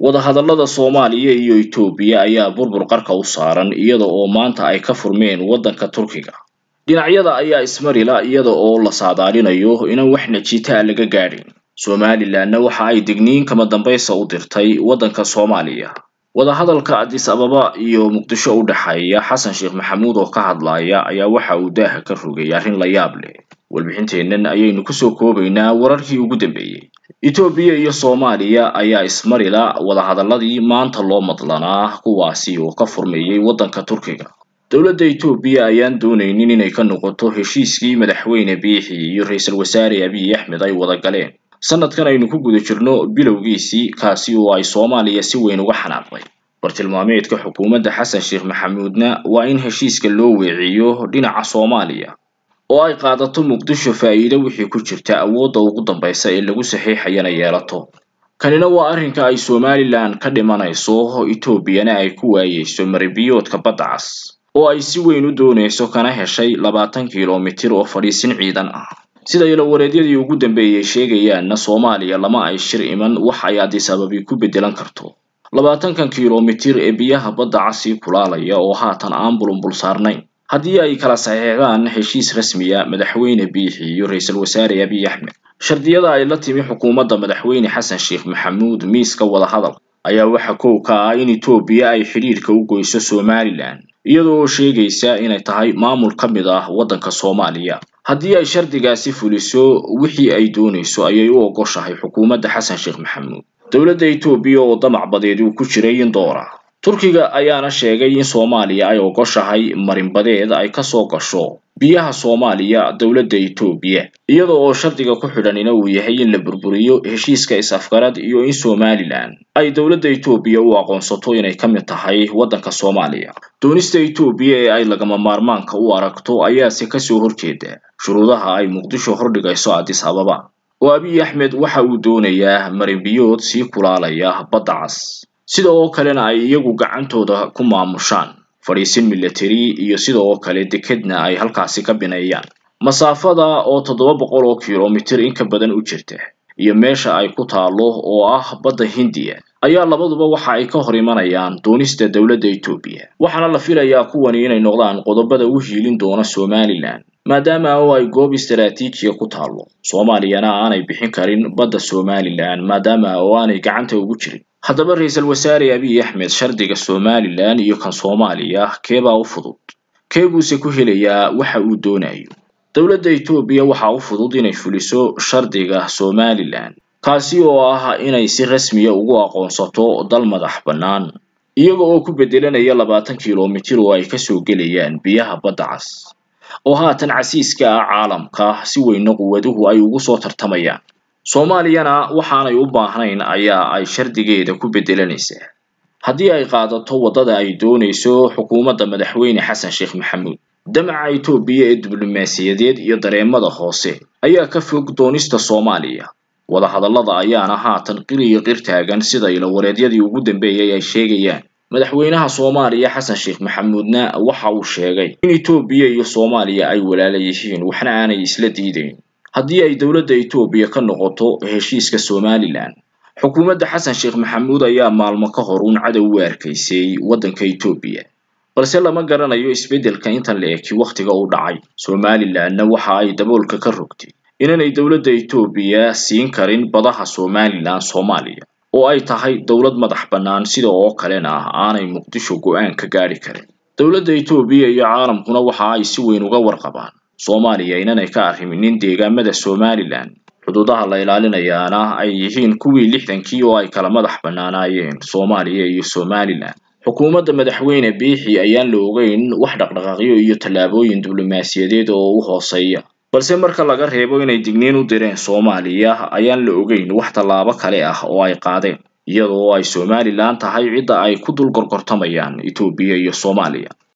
wadahadallada soomaaliya iyo etoobiya ayaa burbur qarka u saaran iyada oo maanta ay ka furmeen waddanka turkiga dhinacyada ayaa ismarila iyada oo la saadaalinayo inaan wax najiita laga gaadhin somalilanna waxa ay digniin kama dambaysa u dirtay waddanka soomaaliya wadahadalka adis ababa iyo muqdisho u dhexeeya xasan sheekh maxamuud oo ka hadlaya ayaa waxa uu daaha ka rogay arrin la yaab leh warbixinteennan ayaynu kusoo koobaynaa wararkii ugu dambeeyey etoobiya iyo soomaaliya ayaa ismarila wadahadalladii maanta loo madlanaa kuwaasi oo ka furmeeyey waddanka turkiga dowladda etoobiya ayaan doonaynin inay ka noqoto heshiiskii madaxweyne biixi iyo ra-iisul wasaare abiy axmed ay wada galeen sanadkan aynu ku guda jirno bilowgiisii kaasi oo ay soomaaliya si weyn uga xanaaqday bartilmaameedka xukuumadda xasan sheekh maxamuudna waa in heshiiska loo weeciyo dhinaca soomaaliya oo ay qaadato muqdisho faa'iido wixii ku jirta awoodda ugu dambaysa ee lagu saxiixayana yeelato kanina waa arrinka ay somalilan ka dhimanayso etoobiyana ay ku waayeyso maribiyoodka badda cas oo ay si weyn u doonayso kana heshay labaatan kilomitir oo fadhiisin ciidan ah sida ilowareedyadii ugu dambeeyey sheegayaanna soomaaliya lama ay shir iman wax ay adis ababi ku beddelan karto labaatankan kilomitir ee biyaha badda casii kulaalaya oo haatan aan bulunbul saarnayn haddii ay kala saxeexdaan heshiis rasmiya madaxweyne biixi iyo ra-iisul wasaare abiy axmed shardiyada ay la timi xukuumadda madaxweyne xasan sheekh maxamuud miiska wadahadal ayaa waxa kow ka ah in etoobiya ay xidhiidhka u goyso somalilan iyadoo sheegaysa inay tahay maamul ka mid ah waddanka soomaaliya haddii ay shardigaasi fuliso wixii ay doonayso ayay u ogoshahay xukuumadda xasan sheekh maxamuud dowladda etoobiya oo damac badeed uu ku jiray indoora turkiga ayaana sheegay in soomaaliya ay ogoshahay marinbadeed ay kasoo gasho biyaha soomaaliya dowladda etoobiya iyada oo shardiga ku xidhanina uu yahay in la burburiyo heshiiska is-afgarad iyo in somalilan ay dowladda etoobiya u aqoonsato inay ka mid tahay waddanka soomaaliya doonista etoobiya ee ay lagama maarmaanka u aragto ayaase kasoo horjeeda shuruudaha ay muqdisho hordhigayso adis ababa oo abiy axmed waxa uu doonayaa marinbiyood sii kulaalaya badda cas sida oo kalena ay iyagu gacantooda ku maamushaan fadhiisin military iyo sida oo kale dekedna ay halkaasi ka bineeyaan masaafada oo toddoba boqol oo kilomitir in ka badan u jirta iyo meesha ay ku taalo oo ah badda hindiya ayaa labaduba waxa ay ka hor imanayaan doonista dowladda etoobiya waxaana la filayaa kuwani inay noqdaan qodobada u hiilin doona somalilan maadaama oo ay goob istaraatiijiya ku taalo soomaaliyana aanay bixin karin badda somalilan maadaama oo aanay gacanta ugu jirin haddaba ra-iisul wasaare abiy axmed shardiga somalilan iyo kan soomaaliya keebaa u fudud kee buuse ku helayaa waxa uu doonayo dowladda etoobiya waxaa u fudud inay fuliso shardiga somalilan kaasi oo ah inay si rasmiya ugu aqoonsato dal madax bannaan iyaga oo ku beddelanaya labaatan kilomitir oo ay kasoo gelayaan biyaha badda cas oo haatan casiiska ah caalamka si weyna quwaduhu ay ugu soo tartamayaan soomaaliyana waxaanay u baahnayn ayaa ay shardigeeda ku beddelanaysaa haddii ay qaadato waddada ay doonayso xukuumadda madaxweyne xasan sheekh maxamuud damaca etoobiya ee diblomaasiyadeed iyo dareemada hoose ayaa ka fog doonista soomaaliya wadahadallada ayaana haatan qir iyo qir taagan sida ilowareedyadii ugu dambeeyay ay sheegayaan madaxweynaha soomaaliya xasan sheekh maxamuudna waxa uu sheegay in etoobiya iyo soomaaliya ay walaala yihiin waxna aanay isla diidayn haddii ay dowladda etoobiya ka noqoto heshiiska somalilan xukuumadda xasan sheekh maxamuud ayaa maalmo ka hor uun cadow u arkaysay waddanka etoobiya balse lama garanayo isbeddelka intan la eki wakhtiga u dhacay somalilanna waxa ay daboolka ka rogtay inaanay dowladda etoobiya siin karin badaha somalilan soomaaliya oo ay tahay dowlad madax bannaan sida oo kalena aanay muqdisho go-aan ka gaadhi karin dowladda etoobiya iyo caalamkuna waxa ay si weyn uga warqabaan soomaaliya inanay ka arriminin deegaamada somalilan xuduudaha la ilaalinayaana ay yihiin kuwii lixdankii oo ay kala madax bannaanaayeen soomaaliya iyo somalilan xukuumadda madaxweyne biixi ayaan la ogeyn wax dhaqdhaqaaqyo iyo tallaabooyin diblomaasiyadeed oo u hooseeya balse marka laga reebo inay digniin u direen soomaaliya ayaan la ogeyn wax tallaabo kale ah oo ay qaadeen iyadoo ay somalilan tahay cidda ay ku dul gorgortamayaan etoobiya iyo soomaaliya